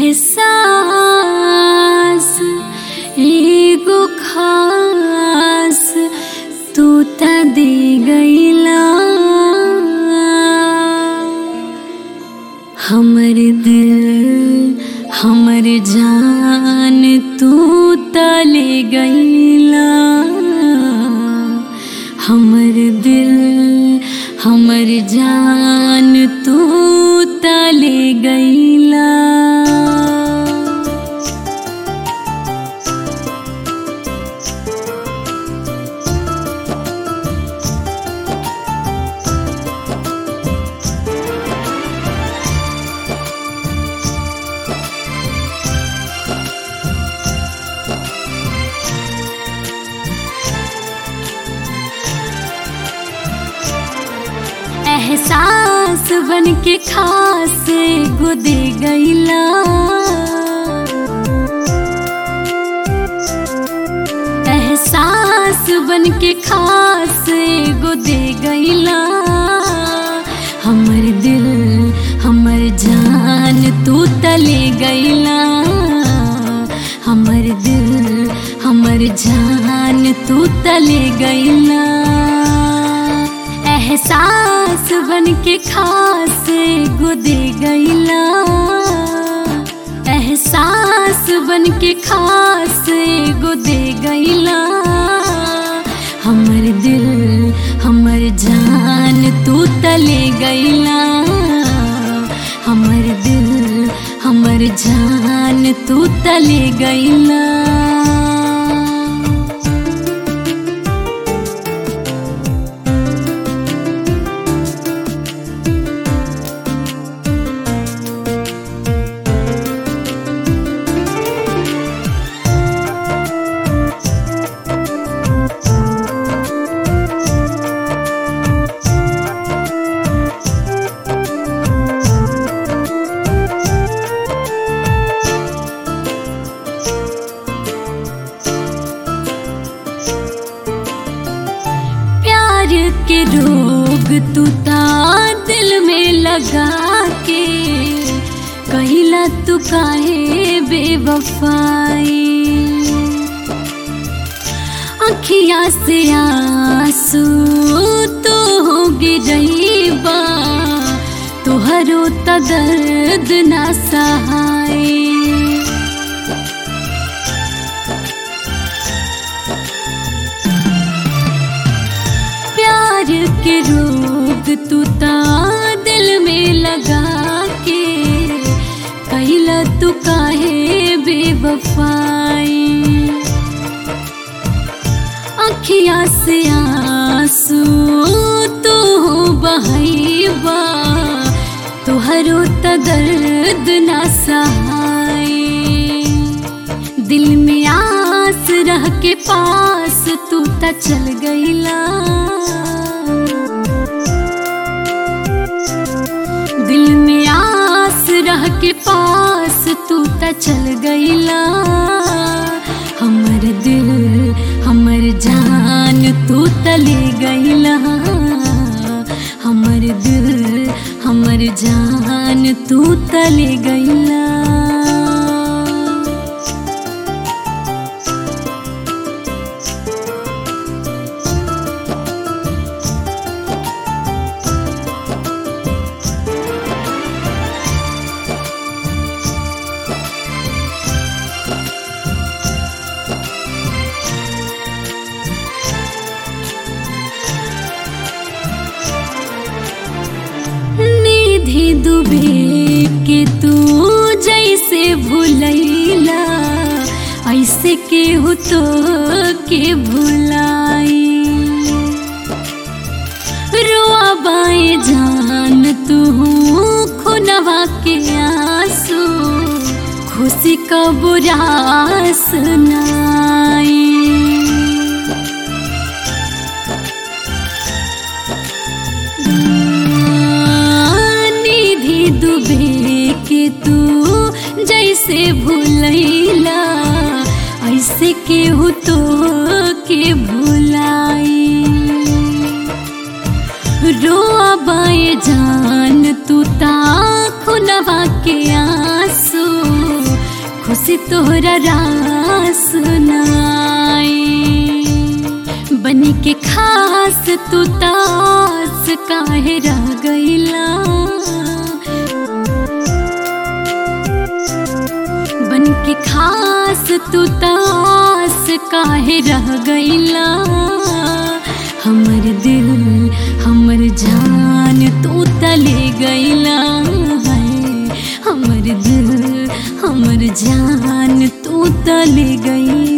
एहसास एगो खास तू त दे गईला हमर दिल हमर जान तू त ले गईला हमर दिल हमर जान तू त ले गईला एहसास बन के खास गुदे गईला एहसास बन के खास गुदे गईला हमर दिल हमर जान तू तले गईला हमर दिल हमर जान तू तले गईला एहसास बन के खास गुदे गईला एहसास बन के खास गुदे गईला हमर दिल हमर जान तू तले गईला हमर दिल हमर जान तू तले गईला प्यार के रोग तू ता दिल में लगा के कहिला तू काहे बेवफाई अखिया से आंसू तो हो गिरईबा तुहरो त दर्द ना सहाय प्यार के रोग तू ता दिल में लगा के कैला तू काहे बेवफाई अखिया से आंसू तू बहैबा तुहरो त दर्द ना सहाय दिल में आस रह के पास तू त चल गईला दिल में आस रह के पास तू त चल गईला हमर दिल हमर जान तू तले गईला हमर दिल हमर जान तू तले गईला निधि दुबे के तू जैसे भूलैला ऐसे के हो तो के भुलाई रोआ बाए जान तू खुनवा के आंसू खुशी का बुरा सुनाई निधि दुबे के तू जैसे भूलैला ऐसे के हो तो के भुलाई रोआ बाए जान तू ता खुनवा के आंसू कैसे तोहरा रास नाई बन के खास तू तास काहे रह गईला बन के खास तू तास काहे रह गईला हमर दिल हमर जान तू तले गईला है हमर दिल हमर जान तू तले गई